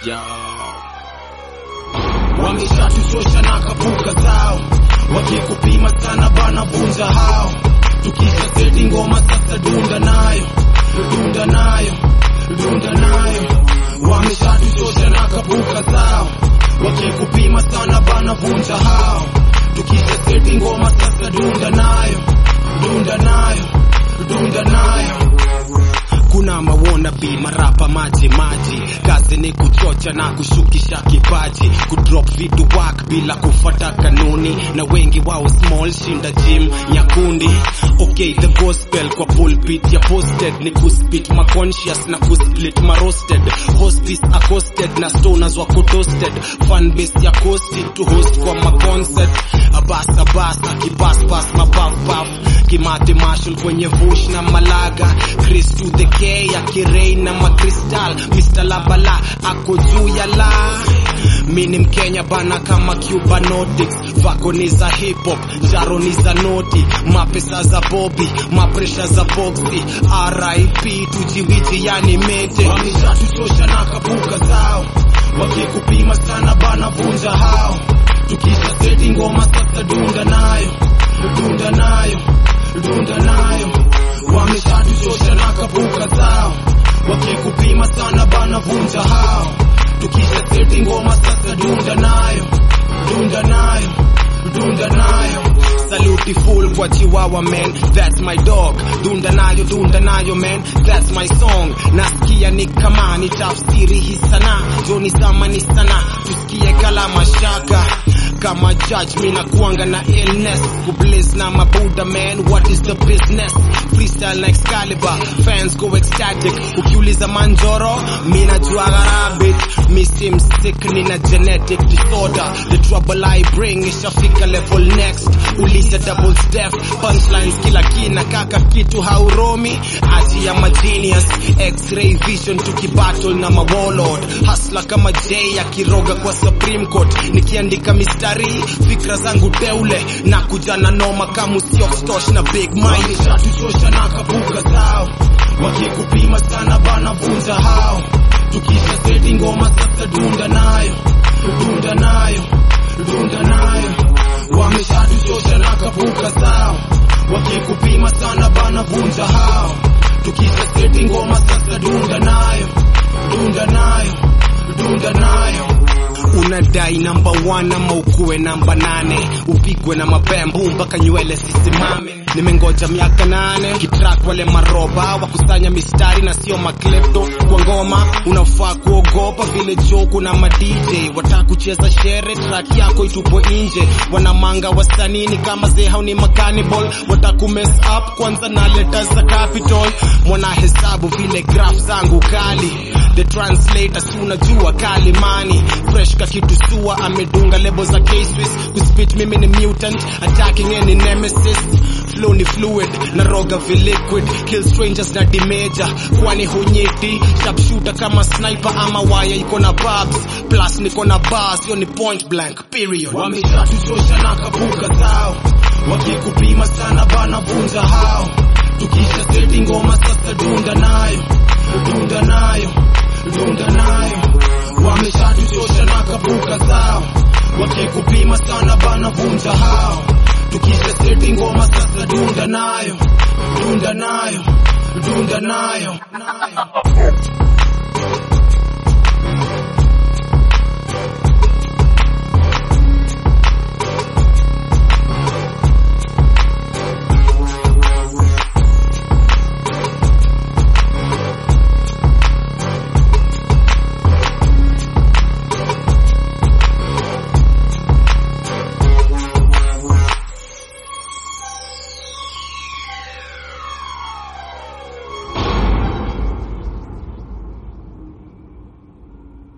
Yo. Wameshatuchosha na kapuka zao, wakikupima sana bana vunja hao. Tukisha seti ngoma sasa dunda nayo, dunda nayo, dunda nayo. Wameshatuchosha na kapuka zao, wakikupima sana bana vunja hao. Tukisha seti ngoma sasa dunda nayo, dunda nayo, dunda nayo kuna mawona bi marapa maji maji, kazi ni kuchocha na kushukisha kipaji, kudrop vitu wak bila kufata kanuni, na wengi wao small shinda gym nyakundi. Okay, the gospel kwa pulpit ya posted ni kuspit ma conscious na kusplit ma roasted, hospice accosted na stoners wako toasted, fan base ya coasted to host kwa ma concert, abas abas akibas bas mabaf baf kimate marshal kwenye vush na malaga Chris to the K akirei na makristal Mr. Labala ako juu ya la mi ni Mkenya bana kama Cubanotics vako ni za hip hop jaro ni za noti mapesa za bobi mapresha za boxi RIP tujiwiji yani mete wameshatuchosha na kapuka zao wakikupima sana bana vunja hao tukisha seti ngoma sasa dunda nayo dunda nayo dunda nayo wameshatuchosha na kapuka zao wakikupima sana bana vunja hao tukisha seti ngoma sasa dunda nayo dunda nayo dunda nayo Saluti full kwa chihuahua man, that's my dog. Dunda nayo, dunda nayo man, that's my song. Nasikia ni kama ni tafsiri hii sana, joni sama ni sana, tusikie kala mashaka kama judge mina kuanga na illness kublaze na mabuda man what is the business freestyle like Excalibur fans go ecstatic ukiuliza manjoro mina juaga rabbit mi sim sick nina genetic disorder the trouble I bring ishafika level next uliza double step punchlines kila kina kaka kitu hauromi aji ya magenius x-ray vision tukibattle na mawalord hasla kama J akiroga kwa Supreme Court nikiandika mistari fikra zangu teule na kuja na noma kama usiostosh na big mind shatuchosha na kabuka zao wakikupima sana bana vunja hao tukisha seti ngoma sasa dunda nayo dunda nayo dunda nayo wameshatuchosha na kabuka zao wakikupima sana bana vunja hao tukisha seti ngoma sasa dunda nayo dunda nayo dunda nayo unadai namba 1 ama ukuwe namba nane upigwe na mapembu mpaka nywele sisimame nimengoja miaka nane kitrak wale maroba wakusanya mistari na sio maklepto kwa ngoma unafaa kuogopa vile joku na madj wataka kucheza shere track yako itupo nje wanamanga wasanini kama zehau ni makanibal watakumes up kwanza na leta za capital mwana hesabu vile graph zangu kali the translator si unajua kalimani fresh ka kitu sua amedunga lebo za K-Swiss kuspit mimi ni mutant attacking any nemesis flow ni fluid na roga vi liquid kill strangers na dimeja kwani hunyiti sharpshooter kama sniper ama waya iko na barbs plus niko na bars hiyo ni point blank period wameshatuchosha na kabuka zao wakikupima sana bana vunja hao tukisha seti ngoma sasa dunda nayo dunda nayo dunda nayo wameshatuchosha na kabuka zao wakikupima sana bana vunja hao tukisha seti ngoma sasa dunda nayo dunda nayo dunda nayo